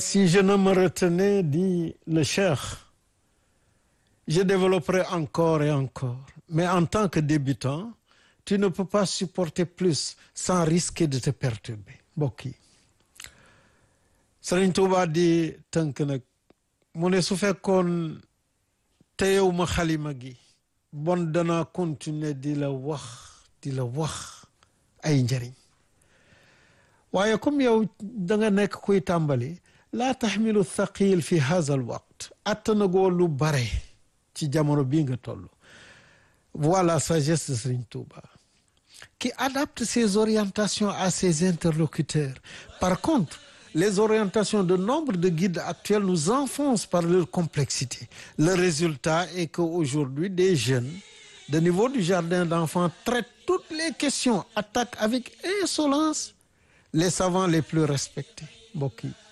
Si je ne me retenais, dit le cheikh, je développerai encore et encore. Mais en tant que débutant, tu ne peux pas supporter plus sans risquer de te perturber mbokk yi Sëriñ Tuubaa di tënk nag mu ne su fekkoon teyew ma xalima gi bon danaa continuer di la wax di la wax ay njëriñ waaye comme yow da nga nekk kuy tàmbali laa taxmilu thaqil fi haza al waqt attanagoo lu bare ci jamono bii nga toll voilà sagesse de Serigne Touba qui adapte ses orientations à ses interlocuteurs par contre les orientations de nombre de guides actuels nous enfoncent par leur complexité le résultat est que aujourd'hui des jeunes de niveau du jardin d'enfants traitent toutes les questions attaquent avec insolence les savants les plus respectés mbokk yi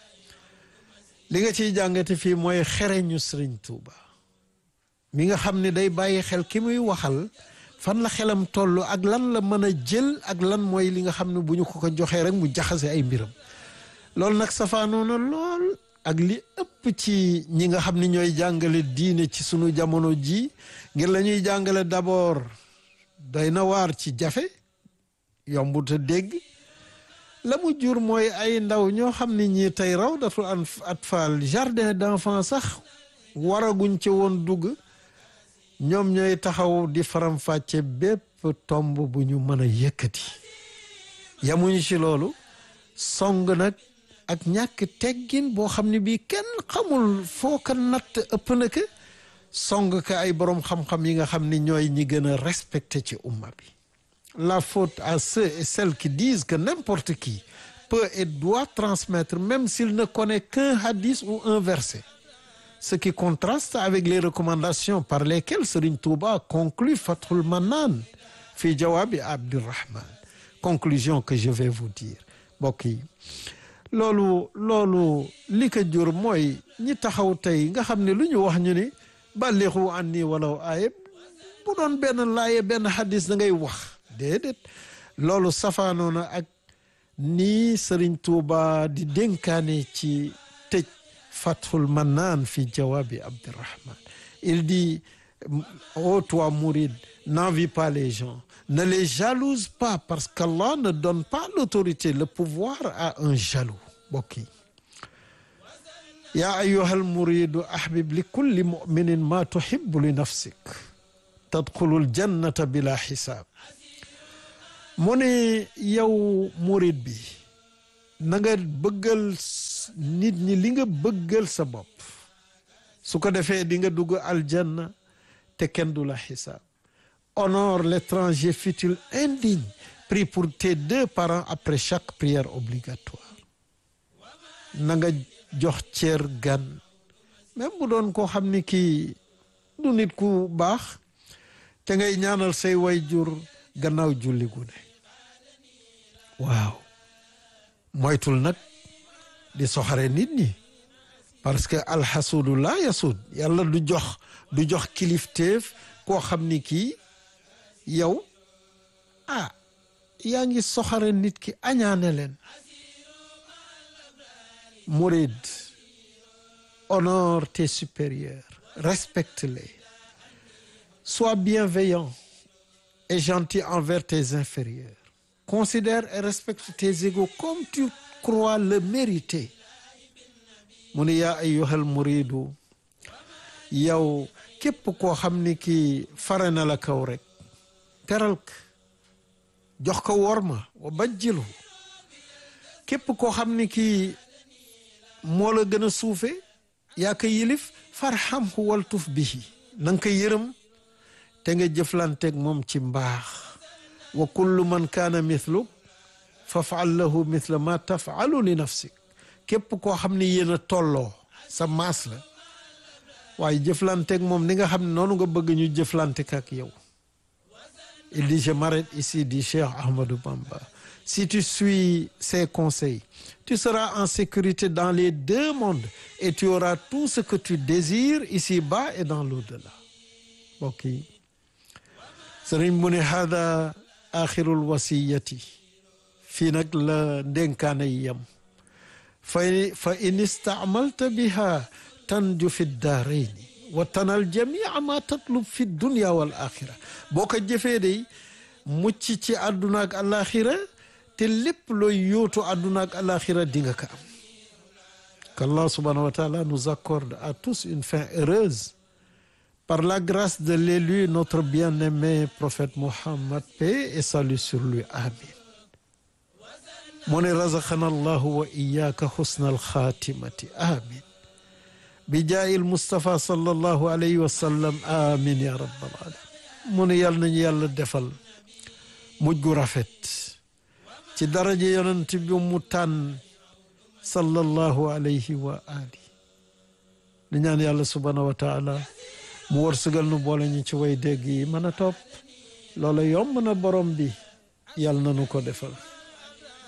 li nga ciy jàngate fii mooy xereñu Serigne Touba mi nga xam ne day bàyyi xel ki muy waxal fan la xelam toll ak lan la mën a jël ak lan mooy li nga xam ne bu ñu ko ko joxee rek mu jaxase ay mbiram loolu nag safaanoo na lool ak li ëpp ci ñi nga xam ne ñooy jàngale diine ci sunu jamono ji ngir la ñuy jàngale d'abord doy na waar ci jafe yombut a dégg la mu jur mooy ay ndaw ñoo xam ne ñii tey rawdatul atfal jardin d'enfants sax waraguñ ci woon dugg ñoom ñooy taxaw di faram-fàcce bépp tomb bu ñu mën a yëkkati yamuñu ci loolu song nag ak ñàkk teggin boo xam ne bii kenn xamul foo ko natt ëpp na ko song ka ay boroom xam-xam yi nga xam ne ñooy ñi gën a respecté ci umma bi la faute à ceux et celles qui disent que n'importe qui peut et doit transmettre même s'il ne connaît qu'un hadith ou un verset ce qui contraste avec les recommandations par lesquelles Serigne Touba conclut Fathul Mannan fi Jawabi Abdurrahman conclusion que je vais vous dire mbokk yi loolu loolu li ko jur mooy ñi taxaw tey nga xam ne lu ñu wax ñu ni ballixu anni walaw aaye bu doon benn laaye benn hadis da ngay wax déedéet loolu safaanoo na ak nii Serigne Touba di dénkaane ci tëj Fathul Mannan fi Jawabi Abdurrahman il dit ô toi mouride n'envie pas les gens ne les jalouse pas parce qu'Allah ne donne pas l'autorité le pouvoir à un jaloux mbokk yi yaa ayyuhal muridu ahbib li kulli muminin ma tuhibbu li nafsik tadxulul jannata bila xisaab mu ne yow murid bi na nga bëggal nit ñi li nga bëggal sa bopp su ko defee di nga dugg aljanna te kenn du la xisaab honore l'étranger fut-il indigne prie pour tes deux parents après chaque prière obligatoire na nga jox cër gan même bu doon koo xam ni kii du nit ku baax te ngay ñaanal say wayjur gannaaw julli gu ne waaw moytul nag di soxare nit ñi parce que alxasuudu laa yasuud yàlla du jox du jox kilifteef koo xam ni kii yow ah yaa ngi soxare nit ki añaane leen murid honore tes supérieurs respecte-les sois bienveillant et gentil envers tes inférieurs considère et respecte tes égaux comme tu crois le mériter mu ne yaa ayyuhal muridu yow képp koo xam ni kii fare na la kaw rek teral ko jox ko worma wa bajjilu képp koo xam ni kii moo la gën a suufe yaa ko yilif farhamhu waltuf bihi na nga ko yërëm te nga jëflanteeg moom ci mbaax wa kullu man kaana mithluk fafal lahu mithla ma tafalu li nafsik képp koo xam ni yéen a tolloo sa maas la waaye jëflanteeg moom ni nga xam ne noonu nga bëgg ñu jëflante ak yow il dit je m'arrête ici dit Cheikh Ahmadou Bamba si tu suis ses conseils tu seras en sécurité dans les deux mondes et tu auras tout ce que tu désires ici-bas et dans l'au-delà mbokk yi sëriñ mu ne hada axirul wasiyati fii nag la ndénkaane yi yam fa fa in istaamalta biha tanju fi daarayni wa tanal jamia ma tatlub fi dunya wal axira boo ko jëfee day mucc ci àdduna ak alaxira te lépp looy yóotu àdduna ak alaxira di nga ko am qu'Allah subhanahu wa taala nous accorde à tous une fin heureuse par la grâce de l'élu notre bien-aimé prophète Mohammed paix et salut sur lui amin mu ne razaqana allahu wa iyaka husna alxaatimati amin bi jaayil Mustafa sallallahu alayhi wa sallam amin ya rabbal alamin mu ne yàlla nañu yàlla defal mujj gu rafet ci daraja yonent bi mu tànn sallallahu alayhi wa ali di ñaan yàlla subhanahu wa taala mu wërsëgal nu boole ñu ci way dégg yi mën a topp loola yomb na borom bi yàlla na nu ko defal